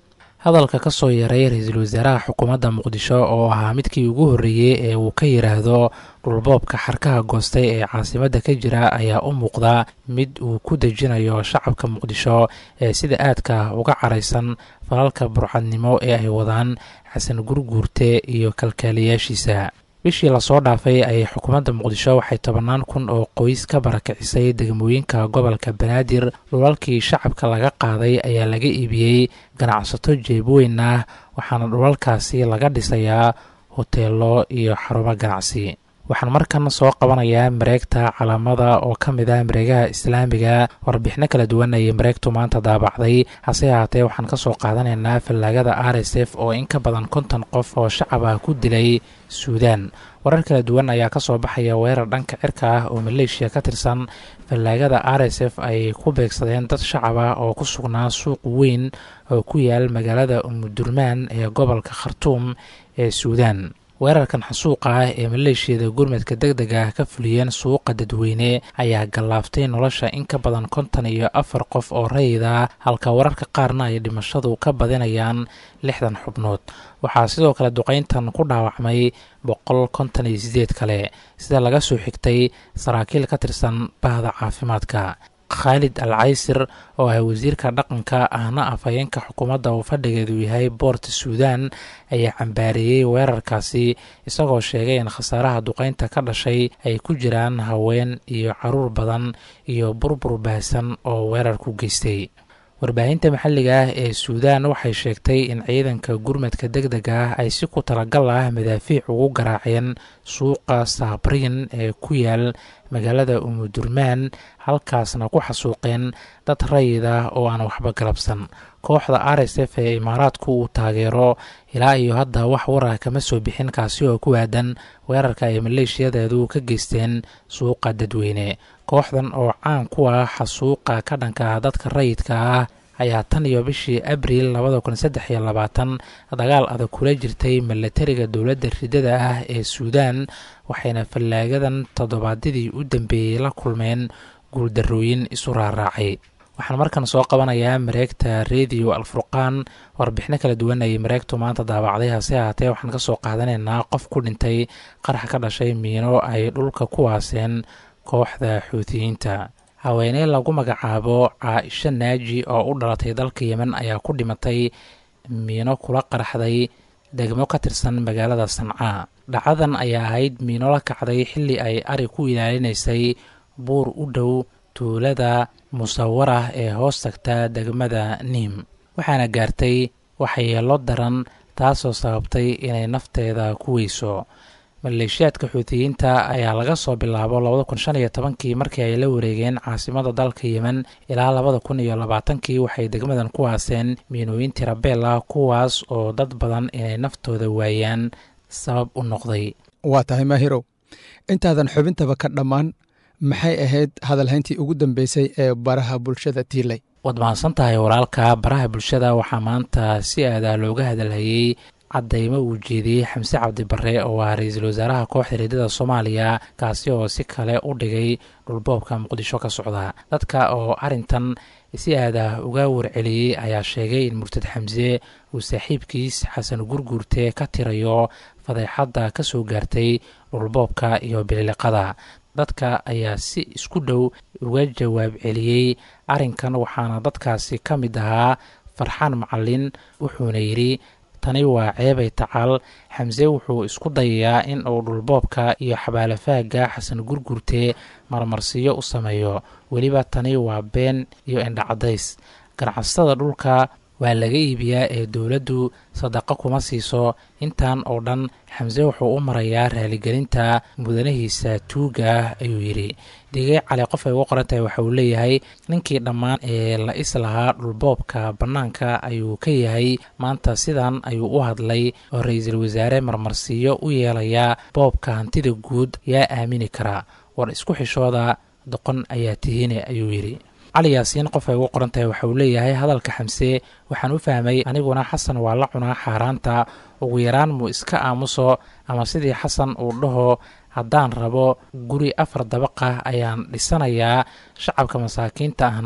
hadalka ka soo yaray ra-iisul wasaaraha xukuumadda muqdisho oo ahaa midkii ugu horreeyey ee uu ka yidhaahdo dhulboobka xarkaha goostay ee caasimadda ka jira ayaa u muuqda mid uu ku dejinayo shacabka muqdisho ee sida aadka uga caraysan falalka burcadnimo ee ay wadaan xasan gurguurte iyo kalkaaliyaashiisa bishii lasoo dhaafay ayay xukuumadda muqdisho waxay tobannaan kun oo qoys ka barakicisay degmooyinka gobolka banaadir dhulalkii shacabka laga qaaday ayaa laga iibiyey ganacsato jeebweyn ah waxaana dhulalkaasi laga dhisayaa hoteelo iyo xarumo ganacsi waxaan markan soo qabanayaa mareegta calaamada oo ka mid ah mareegaha islaamiga warbixino kala duwan ayay mareegtu maanta daabacday hase ahaatee waxaan ka soo qaadanaynaa fallaagada r s f oo in ka badan konton qof oo shacab ah ku dilay suudaan warar kala duwan ayaa ka soo baxaya weerar dhanka cirka ah oo maleeshiya ka tirsan fallaagada r s f ay ku beegsadeen dad shacab ah oo ku sugnaa suuq weyn oo ku yaal magaalada umudurmaan ee gobolka khartuum ee suudaan weerarkan xasuuqa ah ee maleeshiyada gurmadka deg deg ah ka fuliyeen suuqa dadweyne ayaa gallaaftay nolosha in ka badan konton iyo afar qof oo rayida halka wararka qaarna ay dhimashadu ka badinayaan lixdan xubnood waxaa sidoo kale duqayntan ku dhaawacmay boqol konton iyo sideed kale sida laga soo xigtay saraakiil ka tirsan bahda caafimaadka khaalid al caysir oo ah wasiirka dhaqanka ahna afhayeenka xukuumadda uu fadhigeedu yahay boorta suudaan ayaa cambaareeyey weerarkaasi isagoo sheegay in khasaaraha duqaynta ka dhashay ay ku jiraan haween iyo caruur badan iyo burbur baahsan oo weerarku geystay warbaahinta maxalliga ah ee suudaan waxay sheegtay in ciidanka gurmadka deg deg ah ay si ku talagal ah madaafiic ugu garaaceen suuqa saabriin ee ku yaal magaalada umudurmaan halkaasna ku xasuuqeen dad rayid ah oo aan waxba galabsan kooxda r s f ee imaaraadku uu taageero ilaa iyo hadda wax warah kama soo bixin kaasi oo ku aadan weerarka ay maleeshiyadeedu ka geysteen suuqa dadweyne kooxdan oo caan ku ah xasuuqa ka dhanka ah dadka rayidka ah ayaa tan iyo bishii abriil labada kun saddex iyo labaatan dagaal adag kula jirtay milatariga dowladda ridada ah ee suudaan waxayna fallaagadan toddobaadyadii u dambeeyey la kulmeen guuldarrooyin isu raaraacay waxaan markan soo qabanayaa mareegta rediyo alfurqaan warbixino kala duwan ayay mareegtu maanta daabacday hase ahaatee waxaan ka soo qaadanaynaa qof ku dhintay qarax ka dhashay miino ay dhulka ku waaseen kooxda xuutiyiinta haweeney lagu magacaabo caaisho naaji oo u dhalatay dalka yemen ayaa ku dhimatay miino kula qaraxday degmo ka tirsan magaalada sancaa dhacadan ayaa ahayd miino la kacday xilli ay ari ku ilaalinaysay buur u dhow tuulada musawarah ee hoos tagta degmada niim waxaana gaartay waxyeelo daran taasoo sababtay inay nafteeda ku weyso maleeshiyaadka xuutiyiinta ayaa laga soo bilaabo labada kun shan iyo tobankii markii ay la wareegeen caasimada dalka yemen ilaa labada kun iyo labaatankii waxay degmadan ku haaseen miinooyin tirabeel ah kuwaas oo dad badan inay naftooda waayaan sabab u noqday waa tahay maahirow intaadan xubintaba ka dhammaan maxay ahayd hadalhayntii ugu dambeysay ee baraha bulshada tiilay waad mahadsan tahay walaalka baraha bulshada waxaa maanta si aadaa looga hadalhayey caddaymo uu jeediyey xamse cabdi barre oo ah ra-iisul wasaaraha kooxda reedada soomaaliya kaasi oo si kale u dhigay dhulboobka muqdisho ka socda dadka oo arrintan si aadah uga warceliyey ayaa sheegay in murtad xamse uu saaxiibkiis xasan gurguurte ka tirayo fadeexadda ka soo gaartay dhulboobka iyo bililiqada dadka ayaa si isku dhow uga jawaab celiyey arrinkan waxaana dadkaasi ka mid ahaa farxaan macalin wuxuuna yidhi tani waa ceebay tacal xamse wuxuu isku dayayaa in uu dhulboobka iyo xabaalafaaga xasan gurgurte marmarsiyo u sameeyo weliba tani waa been iyo indhacadays ganacsatada dhulka waa laga iibiyaa ee dowladdu sadaqo kuma siiso intan oo dhan xamse wuxuu u marayaa raaligelinta mudanahiisa tuuga ah ayuu yidhi digey cali qof ay ugu qoran tahay waxa uu leeyahay ninkii dhammaan ee la is lahaa dhulboobka bannaanka ayuu ka yahay maanta sidan ayuu u hadlay oo ra-iisul wasaare marmarsiiyo u yeelayaa boobka hantida guud yaa aamini karaa war isku xishooda doqon ayaa tihine ayuu yidhi cali yaasiin qof ay ugu qoran tahay waxa uu leeyahay hadalka xamse waxaan u fahmay aniguna xasan waa la cunaa xaaraanta ugu yaraan muu iska aamuso ama sidii xasan uu dhaho haddaan rabo guri afar dabaqa ayaan dhisanayaa shacabka masaakiinta ahna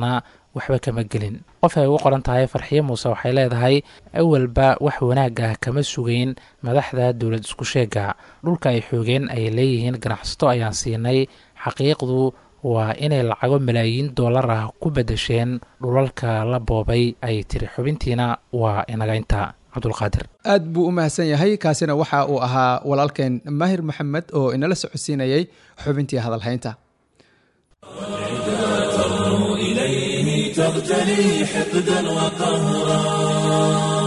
waxba kama gelin qof ay ugu qoran tahay farxiyo muuse waxay leedahay awalba wax wanaag ah kama sugeyn madaxda dowlad isku sheega dhulka ay xoogeen ay leeyihiin ganacsato ayaan siinay xaqiiqdu waa inay lacago malaayiin dollar ah ku bedesheen dhulalka la boobay ay tiri xubintiina waa inagaynta cabdulqaadir aad buu u mahadsan yahay kaasina waxa uu ahaa walaalkeen maahir maxamed oo inala socodsiinayay xubintii hadalhaynta إليه تغتلي حقدا وقهرا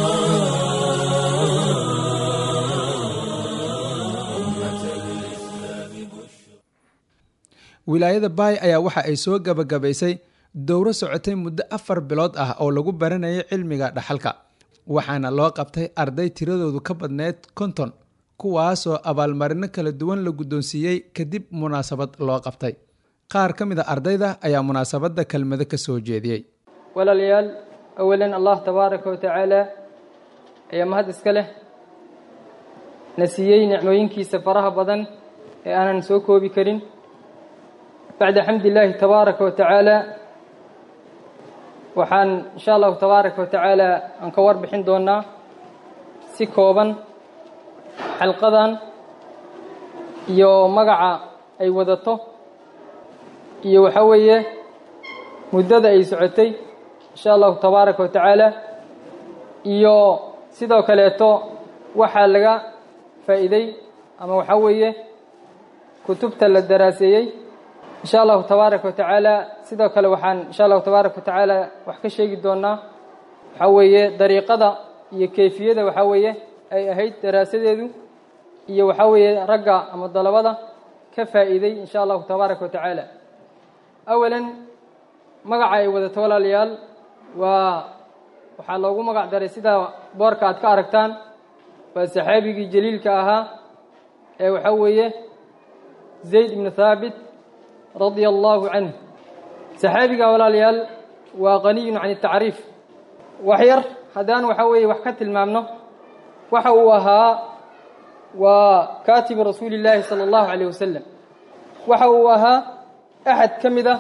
wilaayada baay ayaa waxa ay soo gabagabaysay dowro socotay muddo afar bilood ah oo lagu baranayay cilmiga dhaxalka waxaana loo qabtay arday tiradoodu ka badneyd konton kuwaasoo abaalmarino kala duwan la guddoonsiiyey kadib munaasabad loo qabtay qaar ka mid a ardayda ayaa munaasabadda kelmado ka soo jeediyey walaalayaal awalan allah tabaaraka wa tacaala ayaa mahad iska leh na siiyey nicmooyinkiisa faraha badan ee aanan soo koobi karin bacda xamdi illaahi tabaaraka wa tacaala waxaan insha allahu tabaaraka wa tacaala aan ka warbixin doonaa si kooban xalqadan iyo magaca ay wadato iyo waxaa weeye muddada ay socotay insha allahu tabaaraka wa tacaala iyo sidoo kaleeto waxaa laga faa'iiday ama waxaa weeye kutubta la daraaseeyey insha allahu tabaaraka wa tacaala sidoo kale waxaan insha allahu tabaaraka wa tacaala wax ka sheegi doonaa waxaa weeye dariiqada iyo kayfiyada waxaa weeye ay ahayd daraasadeedu iyo waxaa weeye ragga ama dalabada ka faa'iiday insha allahu tabaaraka wa tacaala awalan magaca ay wadato walaalayaal waa waxaa loogu magac daray sida boorka aad ka aragtaan waa saxaabigii jaliilka ahaa ee waxaa weeye zayd ibnu thaabit radia allahu canh saxaabiga walaalayaal waa qaniyun can tacriif wax yar haddaan waxaa weeye wax ka tilmaamno waxa uu ahaa waa kaatibu rasuuli illaahi sala allahu calayh wasalam waxa uu ahaa axad ka mid ah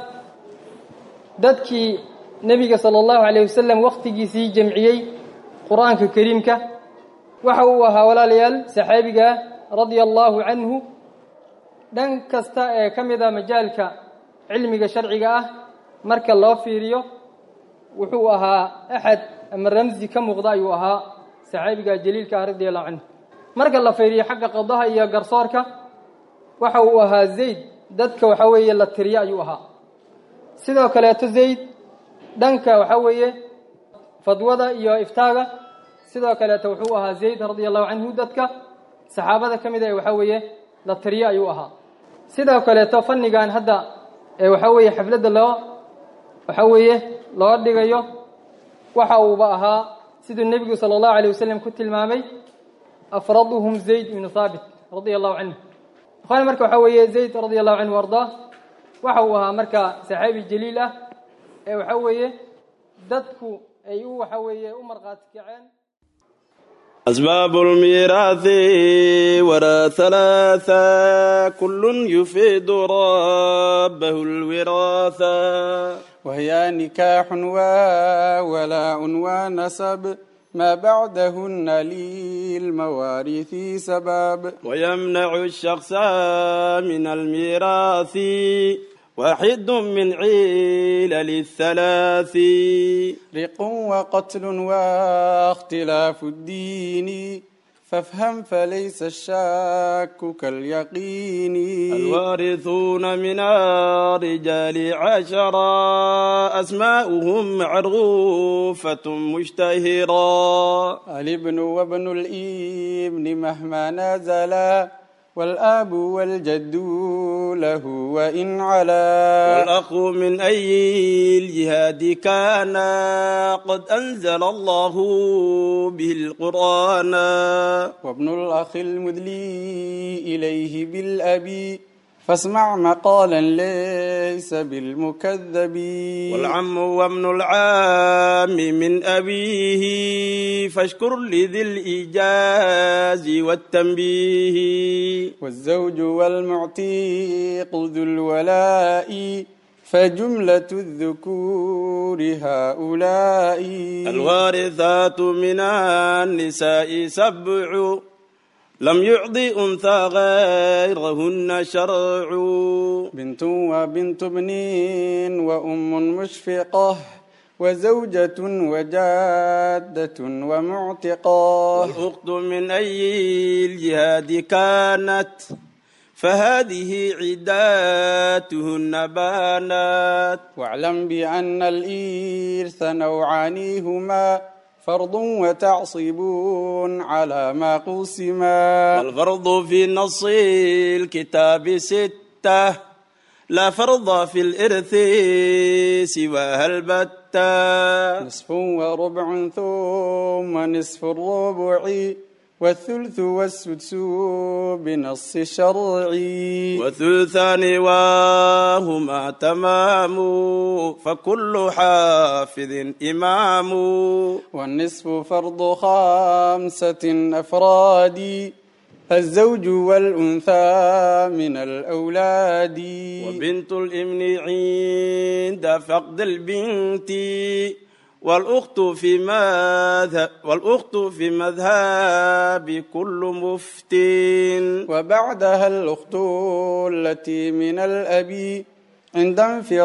dadkii nebiga sala allahu calayh wasalam wakhtigiisii jamciyey qur-aanka kariimka waxa uu ahaa walaalayaal saxaabiga radia allahu canhu dhan kasta ee ka mid a majaalka cilmiga sharciga ah marka loo fiiriyo wuxuu ahaa axad ama ramsi ka muuqda ayuu ahaa saxaabiga jaliilka ah radia allahu canhu marka la fiiriyo xagga qadaha iyo garsoorka waxa uu ahaa zayd dadka waxaa weeye la tiriyo ayuu ahaa sidoo kaleeto zayd dhanka waxaa weeye fadwada iyo iftaaga sidoo kaleeto wuxuu ahaa zayd radia allahu canhu dadka saxaabada ka mid a ee waxaa weeye la tiriyo ayuu ahaa sidoo kaleeto fannigan hadda ee waxaa weeye xafladda loo waxaa weeye loo dhigayo waxa uuba ahaa siduu nebigu sala allahu alayh wasalam ku tilmaamay afraduhum zayd ibnu thaabit radia allahu canhu ikhwaani marka waxaa weeye zayd radia allahu canhu ardaa waxa uu ahaa marka saxaabi jaliil ah ee waxaa weeye dadku ay u waxaa weeye u markhaati kaceen أسباب الميراث وراء ثلاثة كل يفيد ربه الوراثة وهي نكاح وولاء ونسب ما بعدهن للمواريث سباب ويمنع الشخص من الميراث واحد من علل الثلاث رق وقتل واختلاف الدين فافهم فليس الشك كاليقين الوارثون من الرجال عشرة أسماؤهم معروفة مشتهرة الابن وابن الابن مهما نزلا والآب والجد له وإن علا والأخ من أي الجهاد كان قد أنزل الله به القرآن وابن الأخ المدلي إليه بالأبي فاسمع مقالا ليس بالمكذب والعم وابن العام من أبيه فاشكر لذي الإيجاز والتنبيه والزوج والمعتيق ذو الولاء فجملة الذكور هؤلاء الوارثات من النساء سبع لم يعض أنثى غيرهن شرع بنت وبنت ابن وأم مشفقة وزوجة وجادة ومعتقة والأخت من أي الجهاد كانت فهذه عداتهن بانات واعلم بأن الإرث نوعان هما فرض وتعصيب على ما قسما والفرض في نص الكتاب ستة لا فرض في الإرث سواها البتة نصف وربع ثم نصف الربع والثلث والسدس بنص شرعي وثلثان وهما تمام فكل حافظ إمام والنصف فرض خمسة أفراد الزوج والأنثى من الأولاد وبنت الابن عند فقد البنت والأخت في مذهب والأخت في مذهب كل مفتين وبعدها الأخت التي من الأب عند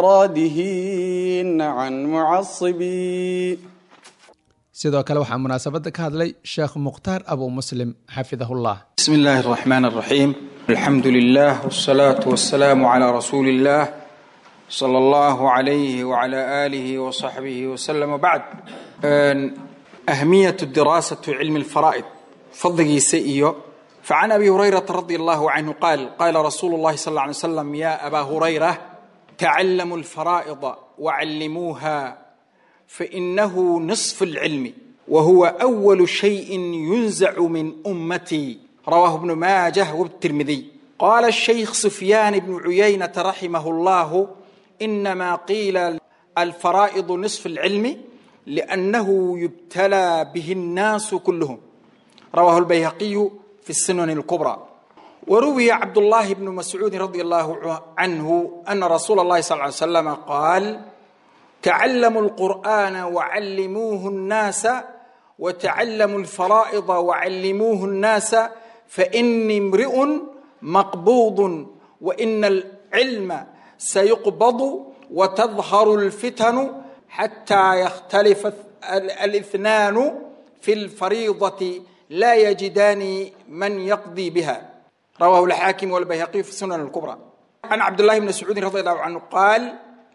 انفرادهن عن معصبي sidoo kale waxaa munaasabadda ka hadlay sheekh mukhtaar abu muslim xafidahullah بسم الله الرحمن الرحيم الحمد لله والصلاة والسلام على رسول الله صلى الله عليه وعلى آله وصحبه وسلم وبعد أن أهمية الدراسة علم الفرائض فضل سئيو فعن أبي هريرة رضي الله عنه قال قال رسول الله صلى الله عليه وسلم يا أبا هريرة تعلموا الفرائض وعلموها فإنه نصف العلم وهو أول شيء ينزع من أمتي رواه ابن ماجه والترمذي قال الشيخ سفيان بن عيينة رحمه الله إنما قيل الفرائض نصف العلم لأنه يبتلى به الناس كلهم رواه البيهقي في السنن الكبرى وروي عبد الله بن مسعود رضي الله عنه أن رسول الله صلى الله عليه وسلم قال تعلموا القرآن وعلموه الناس وتعلموا الفرائض وعلموه الناس فإني امرئ مقبوض وإن العلم سيقبض وتظهر الفتن حتى يختلف الاثنان في الفريضة لا يجدان من يقضي بها رواه الحاكم والبيهقي في السنن الكبرى عن عبد الله بن مسعود رضي الله عنه قال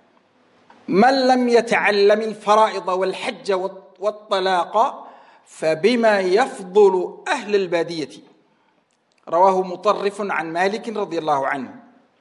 من لم يتعلم الفرائض والحج والطلاق فبما يفضل أهل البادية رواه مطرف عن مالك رضي الله عنه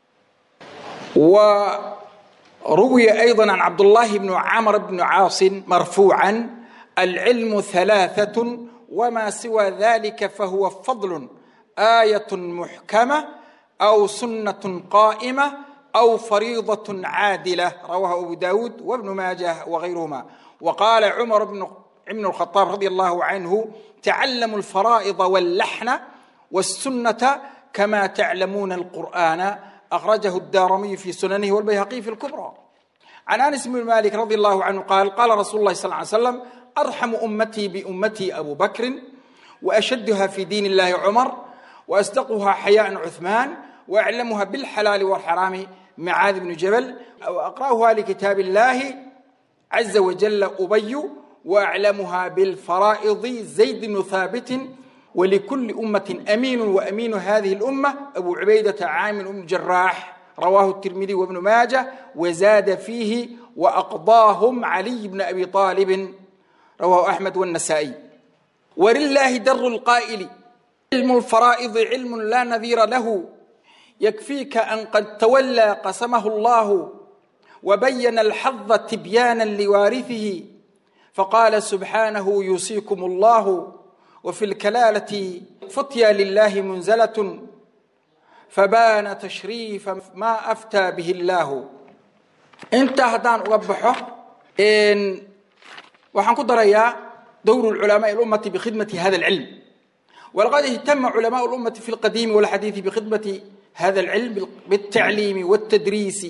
وروي أيضا عن عبد الله بن عمرو بن عاص مرفوعا العلم ثلاثة وما سوى ذلك فهو فضل آية محكمة أو سنة قائمة أو فريضة عادلة رواه أبو داود وابن ماجه وغيرهما وقال عمر بن ابن الخطاب رضي الله عنه تعلموا الفرائض واللحن والسنة كما تعلمون القرآن أخرجه الدارمي في سننه والبيهقي في الكبرى عن أنس بن مالك رضي الله عنه قال قال رسول الله صلى الله عليه وسلم أرحم أمتي بأمتي أبو بكر وأشدها في دين الله عمر وأصدقها حياء عثمان وأعلمها بالحلال والحرام معاذ بن جبل وأقرأها لكتاب الله عز وجل أبي وأعلمها بالفرائض زيد بن ثابت ولكل أمة أمين وأمين هذه الأمة أبو عبيدة عامر بن الجراح رواه الترمذي وابن ماجه وزاد فيه وأقضاهم علي بن أبي طالب رواه أحمد والنسائي ولله در القائل علم الفرائض علم لا نذير له يكفيك أن قد تولى قسمه الله وبين الحظ تبيانا لوارثه فقال سبحانه يوصيكم الله وفي الكلالة فتيا لله منزلة فبان تشريف ما أفتى به الله انت هدان أوضحه إن وحن قدر دور العلماء الأمة بخدمة هذا العلم ولقد اهتم علماء الأمة في القديم والحديث بخدمة هذا العلم بالتعليم والتدريس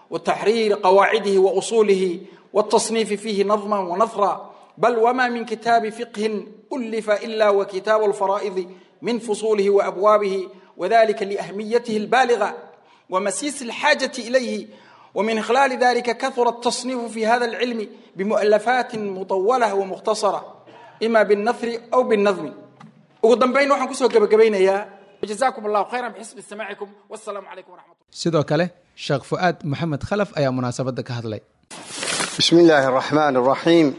وتحرير قواعده وأصوله والتصنيف فيه نظما ونثرا بل وما من كتاب فقه ألف إلا وكتاب الفرائض من فصوله وأبوابه وذلك لأهميته البالغة ومسيس الحاجة إليه ومن خلال ذلك كثر التصنيف في هذا العلم بمؤلفات مطولة ومختصرة إما بالنثر أو بالنظم وقدام waxaan kusoo gabagabaynayaa وجزاكم الله خيرا بحسب استماعكم والسلام عليكم ورحمة الله sidoo kale sheekh fu'aad maxamed khalaf ayaa munaasabadda ka hadlay بسم الله الرحمن الرحيم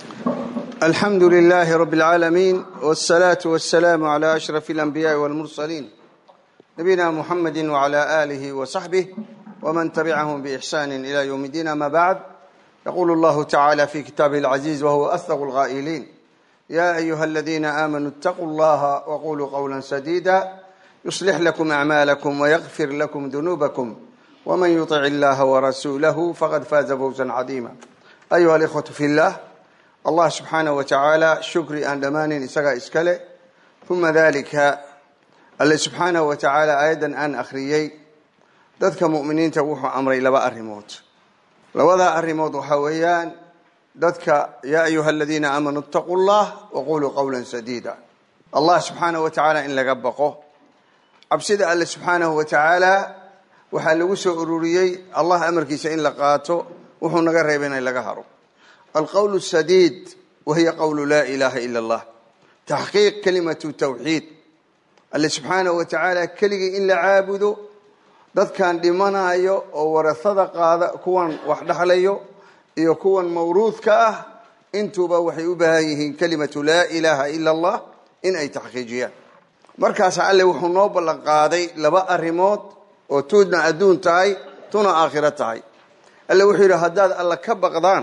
الحمد لله رب العالمين والصلاة والسلام على أشرف الأنبياء والمرسلين نبينا محمد وعلى آله وصحبه ومن تبعهم بإحسان إلى يوم الدين ما بعد يقول الله تعالى في كتابه العزيز وهو أصدق الغائلين يا أيها الذين آمنوا اتقوا الله وقولوا قولا سديدا يصلح لكم أعمالكم ويغفر لكم ذنوبكم ومن يطع الله ورسوله فقد فاز فوزا عظيما أيها الإخوة في الله الله سبحانه وتعالى شكري أن دمان إسقى إسكاله ثم ذلك الله سبحانه وتعالى أيضا أن أخريي ذاتك مؤمنين توحوا أمري لبا أرموت لوذا أرموت وحويان ذاتك يا أيها الذين آمنوا اتقوا الله وقولوا قولا سديدا الله سبحانه وتعالى إن لقبقه عبسيد الله سبحانه وتعالى waxaa lagu soo ururiyey allah amarkiisa in la qaato wuxuu naga reebay in laga haro alqowl sadiid wahiya qowlu laa ilaaha ila allah taxqiiq kalimatu tawxiid alle subxaanahu wa tacaala keligii in la caabudo dadkan dhimanayo oo warasada qaada kuwan wax dhexlayo iyo kuwan mawruudka ah intuuba waxay u baahan yihiin kalimatu laa ilaaha ila allah in ay taxqiijiyaan markaas alle wuxuu noo ballan qaaday laba arrimood oo tuudna adduun tahay tuna aakhiro tahay alle wuxuu yidhi haddaad alla ka baqdaan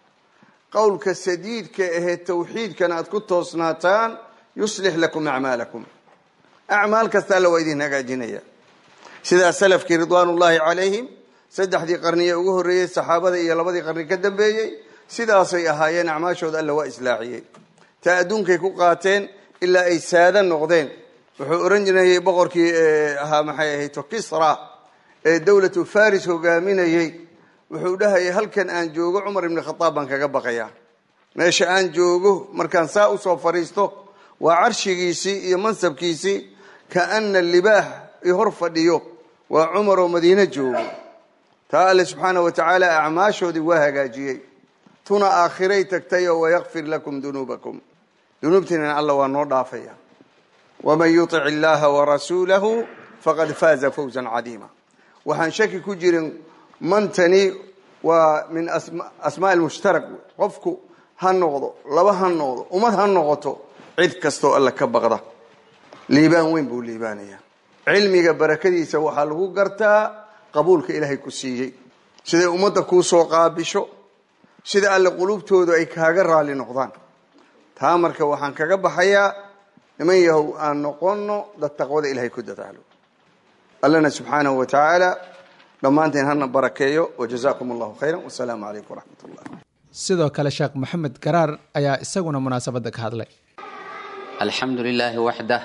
qowlka sadiidka ahee tawxiidkana aad ku toosnaataan yuslix lakum acmaalakum acmaal kasta alla waa idin hagaajinaya sidaa salafkii ridwaanullaahi calayhim saddexdii qarniye ugu horreeyey saxaabada iyo labadii qarni ka dambeeyey sidaasay ahaayeen acmaashooda alla waa islaaxiyey taa adduunkay ku qaateen ilaa ay saada noqdeen wuxuu oran jirayay boqorkii ahaa maxay ahayd kisra ee dowlatu faris hogaaminayey wuxuu dhahayay halkan aan joogo cumar ibni khataab baan kaga baqayaa meesha aan joogo markaan saa usoo fadhiisto waa carshigiisii iyo mansabkiisii kaana libaax i hor fadhiyo waa cumar oo madiine joogo taa alle subxaana wa tacaala acmaashoodii waa hagaajiyey tuna aakhiray tagtayoo wayakfir lakum dunuubakum dunuubtiinana alla waa noo dhaafaya wman yutic illaha warasuulahu faqad faaza fawza cadiima waxaan shaki ku jirin mantani waa min asmaa mushtarak qofku ha noqdo laba ha noqdo ummad ha noqoto cid kastoo alla ka baqda liibaan weyn buu liibaanaya cilmiga barakadiisa waxaa lagu gartaa qabuulka ilaahay ku siiyey siday ummadda kuu soo qaabisho sida alle qulubtoodu ay kaaga raali noqdaan taa marka waxaan kaga baxayaa niman yahow aan noqono dad taqwada ilahay ku dadaalo allana subxaanahu wa tacaala dhammaanteen hana barakeeyo wajazakum allahu khayra wasalaamu calaykum waraxmat ullah sidoo kale sheekh maxamed garaar ayaa isaguna munaasabadda ka hadlay alxamdu lilaahi waxdah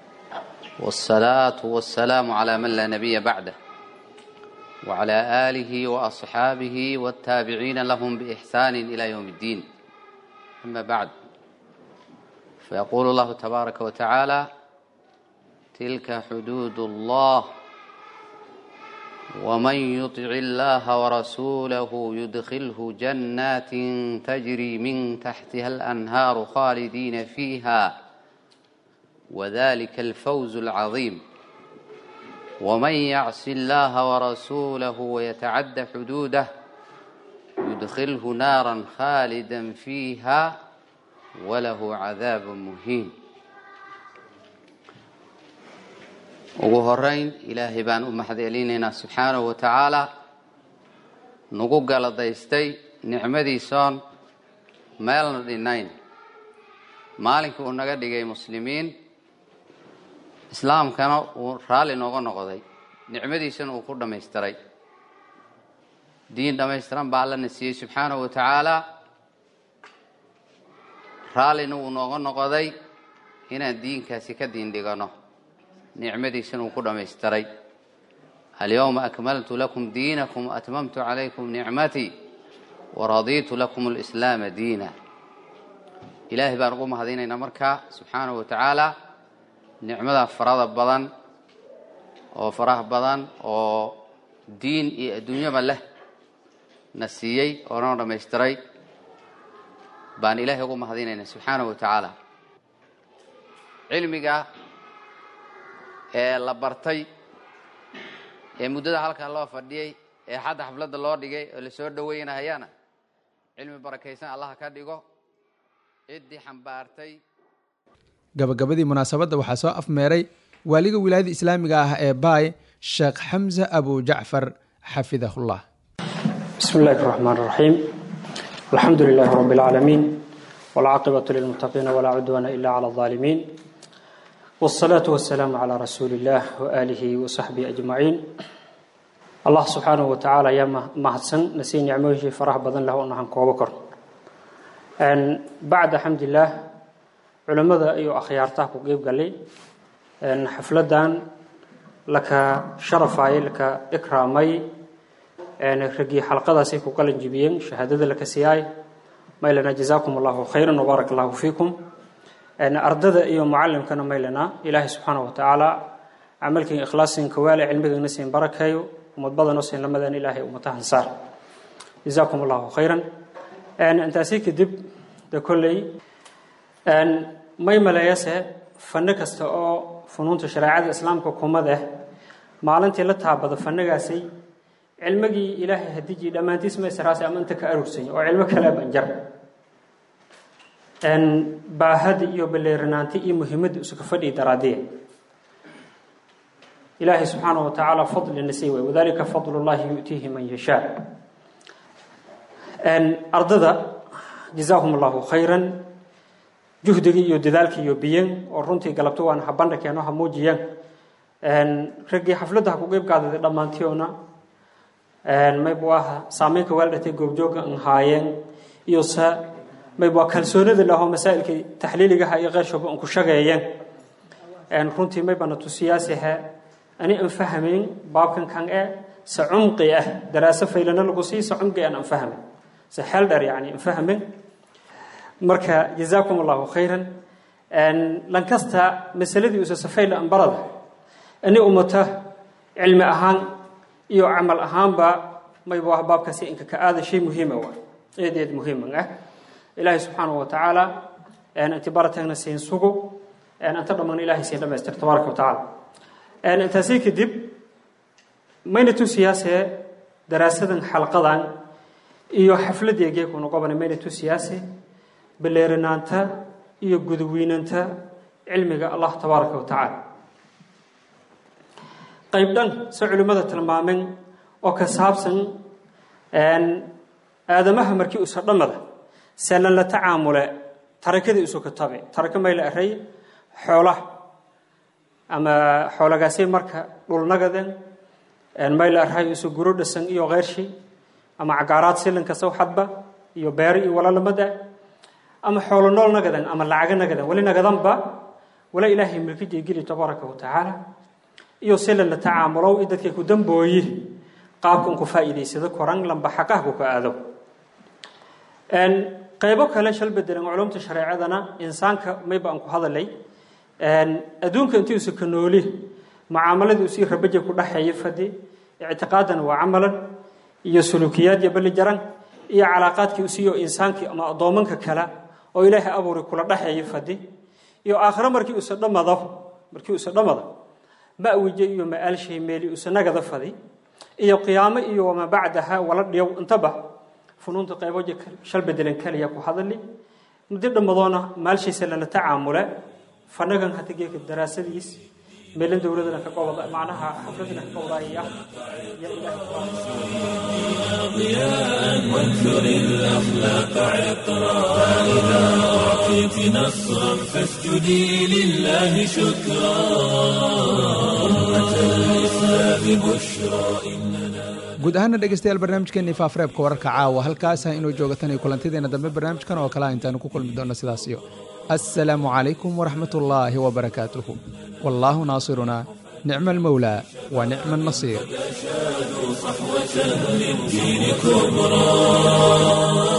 wاsalaatu wasalaamu calaa man laa nabiya bacdah wclى aalihi waasxaabihi wاtaabiciina lahum biixsaani ila ywm اddiin ama bacd فيقول الله تبارك وتعالى تلك حدود الله ومن يطع الله ورسوله يدخله جنات تجري من تحتها الأنهار خالدين فيها وذلك الفوز العظيم ومن يعص الله ورسوله ويتعد حدوده يدخله نارا خالدا فيها walahu cadaabun muhiin ugu horeyn ilaahay baan u mahadcelinaynaa subxaanahu wa tacaalaa nagu galadaystay nicmadiisoon meelna dhinayn maalinkii uu naga dhigay muslimiin islaamkana uu raalli nooga noqday nicmadiisana uu ku dhammaystiray diin dhammaystiran baa allana siiyey subxaanahu wa tacaalaa raallina wuu nooga noqoday inaan diinkaasi ka diin dhigano nicmadiisana uu ku dhammaystiray alyawma akmaltu lakum diinakum waatmamtu calaykum nicmatii waradiitu lakum alislaama diina ilaahay baan ugu mahadinaynaa markaa subxaanahu wa tacaala nicmada farada badan oo faraha badan oo diin iyo adduunyaba leh na siiyey oo noo dhammaystiray baan ilaahay ugu mahadinaynaa subxaanahu wa tacaala cilmiga ee la bartay ee muddada halkan loo fadhiyey ee xadda xafladda loo dhigay oo lasoo dhoweynahayaana cilmi barakaysan allaha ka dhigo ciddii xambaartay gabagabadii munaasabadda waxaa soo afmeeray waaliga wilaayada islaamiga ah ee baay sheekh xamse abu jacfar xafidahullah بسم الله الرحمن الرحيم الحمد لله رب العالمين والعاقبة للمتقين ولا عدوان إلا على الظالمين والصلاة والسلام على رسول الله وآله وصحبه أجمعين الله سبحانه وتعالى يا مهدسن نسي نعمه فرح بدن له أنها كوبكر أن بعد حمد الله علماء أيو أخيارته وقيب قال لي أن حفلدان لك شرفاي لك إكرامي ragii xalqadaasay ku qalin jibiyeen shahaadada la kasiyaay maylana jazaakum allahu khayran wabaarak allahu fiikum ardada iyo mucalimkana maylana ilaahay subxaana wa tacaala camalkiin ikhlaasin kawaale cilmigiina siin barakeeyo umad badanoo siin lamadan ilaahay umatahan saar jazaakum allahu khayran intaasi kadib de kolley may maleeyase fanno kasta oo funuunta shareecada islaamka kumad ah maalintii la taabado fannagaasay cilmigii ilaahay hadijii dhammaantiis ma israasi ama inta ka arugsany oo cilmo kale banjar baahada iyo baleerinaanti iyo muhiimadda isuka fadhii daraadiya ilaahay subxaana wa tacaala fadlina sii way wadalika fadl llahi yu'tiihi man yashaa ardada jazaahum allahu khayran juhdigii iyo dadaalkii iyo biyen oo runtii galabto waan habandha keeno ha muujiyaan raggii xafladda ha ku qeyb qaadada dhammaantiyoona maybu aha saameynka waaldhatay goobjooga an haayeen iyo se maybu waa kalsoonida lahoo masaa'ilkii taxliiligaha iyo qeyrshoba an ku shageeyeen runtii maybana tusiyaasihe ani an fahmayn baabkan kan e se cumqi ah daraaso faylana lagu sii se cumqi an an fahmayn se xeel dheer yani an fahmayn marka jazaakum allahu khayran lankasta masaladii usa safayla an barada ani umata cilmi ahaan iyo camal ahaanba maybu ah baabkaasi inka ka aada shay muhiima waa eed eed muhiiman ah ilaahay subxaanahu wa tacaala inti baratagna siin sugo anta dhammaan ilaahay siin dhamaystir tabaaraka wa tacaala intaasi kadib mayna tusiyaase daraasadan xalqadan iyo xafladii geeku noqobana mayna tusiyaase baleerinaanta iyo gudwiinanta cilmiga allah tabaaraka wa tacaala qayb dhan se culimmada tilmaameen oo ka saabsan aadamaha markii usa dhammada seelan la tacaamule tarakadii isu katabe taraka may la aray xoolaha ama xoolagaasay marka dhulnagaden may la aray isu guro dhasan iyo keyrshi ama cagaaraad silinka sawxadba iyo beero iyo walalamada ama xoolo nool nagadan ama lacaga nagadan wali nagadanba wala ilaahay milkijay geli tabaaraka wa tacaala iyo sila la tacaamulow i dadkay ku dambooyi qaabka un ku faa'iidaysado koran lamba xaqah ku ka aado qaybo kale shal bedelan culumta shareecadana insaanka mayba aan ku hadalay adduunka intii usa ka nooli mucaamaladii usii rabaja ku dhexeeya fadi ictiqaadan waa camalan iyo sulukiyaad iyo bali jaran iyo calaaqaadkii usiiyo insaankii ama addoomanka kale oo ilaahay abuuri kula dhexeeya fadi iyo aakhiro markii usa dhamado markii usa dhamado ma'wije iyo ma'aalshay meeli usanagada fadi iyo qiyaamo iyo wamaa bacdaha wala dhiyow intaba funuunta qayboja shal bedelan kaliya ku hadali muddo dhammadoona maalshiisa lala tacaamule fanagan hata geeka daraasadiis meelan dowladana ka qobada macnaha xafladana ka qobdaaya ضياء وانثر الأخلاق عطرا فإذا أعطيت نصرا فاسجدي لله شكرا أمة الإسلام بشرى إننا guud ahaana dhegeystayaal barnaamijkeenii faafareebka wararka caawa halkaasa inuu joogatan iyo kulantideena dambe barnaamijkan oo kale intaanu ku kulmi doonno sidaas iyo assalaamu calaykum waraxmat ullaahi wabarakaatuhu wallaahu naasiruna nicma almawlaa wa nicma annasiir صحوة للدين كبرى